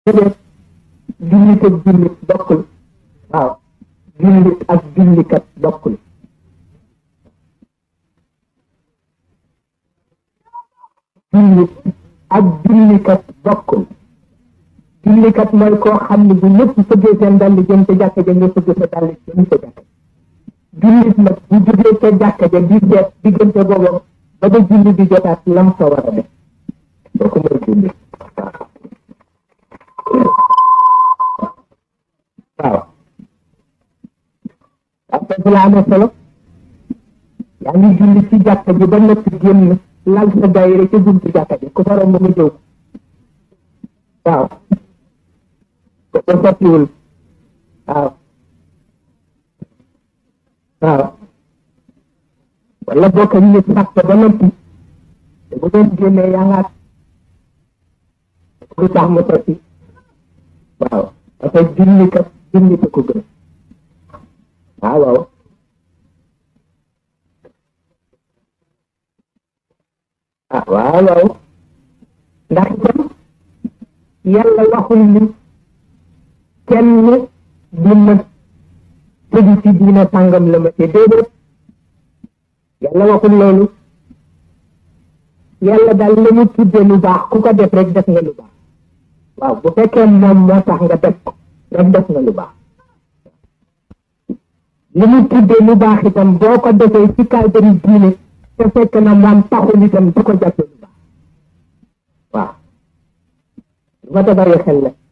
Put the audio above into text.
déedéet jullit ak jullit bokkul waaw jullit ak jullikat bokkul jullit ak jullikat bokkul jullikat mooy koo xam ne bu ñëpp fëggee seen dàll jëm ca jàkka ja nga fëgg sa dàll jëm ca jàkka jullit nag bu jógee ca jàkka ja di seet diggante boobu ba ba julli di jotaat lam fa war a def kooku mooy jullit waaw ak foofu la amee solo yaa ngi julli ci jàkka ji ba noppi génn lal sa daayira ca buntu jàkka ji ku fa romb nga jëw waaw ko ko sottiwul waaw waaw wala bokk ñu sax ba noppi te bu doon génnee yaa ngaat lu tax mu sotti waaw parce que julli kat julli ko gën waaw waaw ah waaw waaw ndax itam yàlla waxul ni kenn du ma tëju ci diina sàngam la ma te déedéet yàlla waxul loolu yàlla daal la mu tudde lu baax ku ko def rek def nga lu baax waaw bu fekkee moom moo tax nga def ko rek def nga lu baax li mu tudde lu baax itam boo ko defee ci cadre diine te fekk na moom taxul itam du ko jàppe lu baax waaw lu ma ta bàyyi xel la